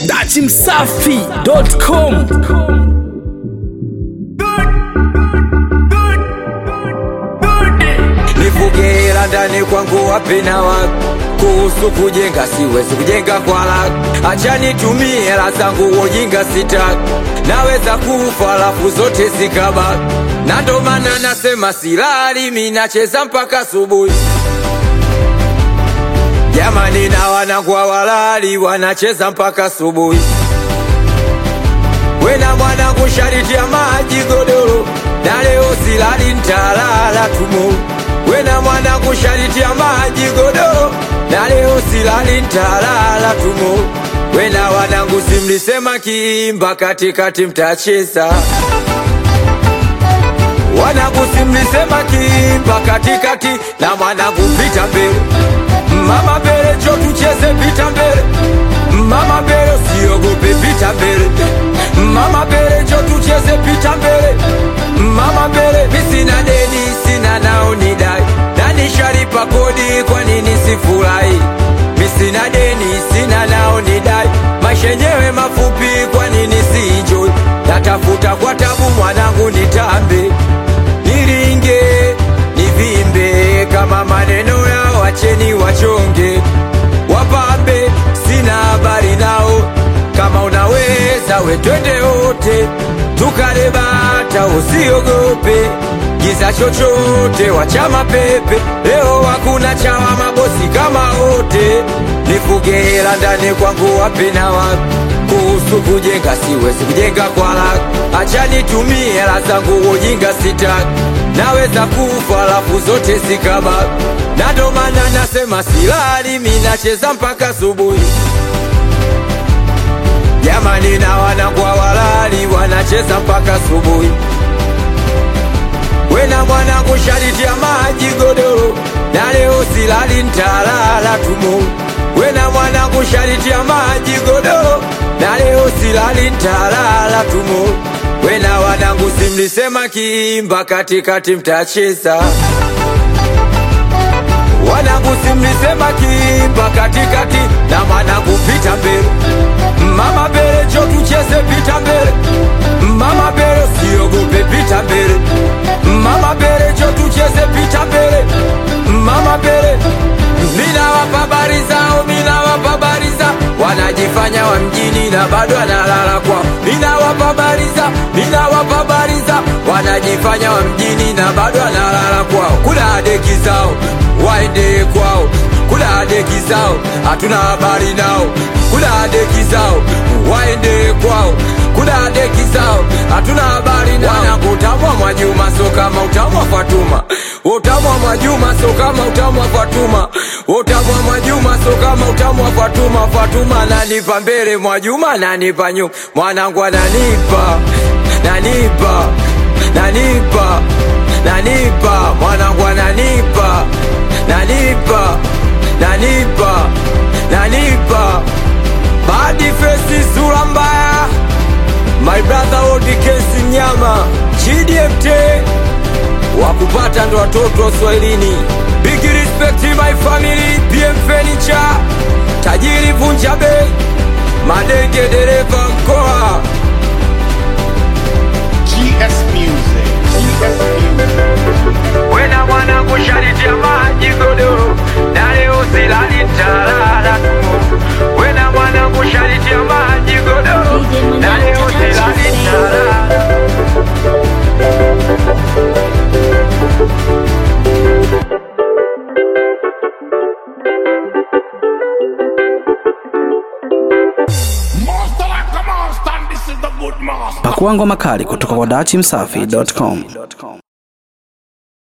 dachimsafi.com nivugela ndani kwangu wapena wako kuhusu kujenga siwezi kujenga kwa lako acha nitumie hela zangu wojinga sitaki naweza kufa alafu zote zikabaki na ndo maana nasema silali minacheza mpaka asubuhi jamani na wanangwa walali wanacheza mpaka asubuhi wena mwanangu shariti ya maji godoro na leo silali ntalala tumo wena mwanangu shariti ya maji godoro na leo silali ntalala tumo wena wanangu simlisema kiimba katikati mtacheza wanangu simlisema kiimba katikati na mwanangu vita mbele mama mbele cho tucheze vita mbele mama mbele usiogope vita mbele mama mbele cho tucheze vita mbele mama mbele misina deni sina nao ni dai na nishalipa kodi kwa nini sifurahi misina deni sina nao ni dai maisha yenyewe mafupi kwa nini siinjoi natafuta kwa tabu mwanangu nitambe niringe nivimbe kama maneno yao wacheni wachonge wapambe sina habari nao kama unaweza we twende wote tukale bata usiogope giza chochote wachama pepe leo hakuna chawa mabosi kama wote nifugela ndani kwangu wapena wapi kuhusu kujenga siwezi kujenga kwa lako acha nitumie hela zangu ujinga sitaki naweza kufa alafu zote zikabaki na ndo maana nasema silali minacheza mpaka asubuhi jamani na wanangwa walali wanacheza mpaka asubuhi wena mwanangu shariti ya maji godoro na leo silali ntalala tumo wena mwanangu shariti ya maji godoro na leo silali ntalala tumo wena wanangu simlisema kiimba katikati mtacheza wanangu simlisema kiimba katikati na mwanangu vita mbele mama mbele cho tucheze vita mbele mama mbele siogope vita mbele mama mbele cho tucheze vita mbele mama mbele minawapa habari zao minawapa habari zao wanajifanya wa mjini na bado analala kwao minawapa habari zao minawapa habari zao wanajifanya wa mjini na bado analala kwao kula deki zao waende kwao kula deki zao hatuna habari nao kula deki zao waende kwao kula deki zao hatuna habari nao wanangu utamwa mwajuma so kama utamwa fatuma utamwa mwajuma so kama utamwa fatuma utamwa mwajuma so kama utamwa fatuma fatuma nanipa mbele mwajuma nanipa nyuma mwanangu ananipa nanipa nanipa nanipa mwanangu ananipa nanipa nanipa nanipa badi fesi sura mbaya my brother odi kesi nyama chidmt wakupata ndo watoto wa swahilini big respect my family pm furniture tajiri vunja bei madenge dereva mkoa GS Music. GS Music. wena mwanangu shariti ya maji godoro na leo silali ntalala tu wena mwanangu shariti ya maji godoro na leo silali ntalala Master like a master, and this is the good master. pakua ngoma kali kutoka kwa dachimsafi.com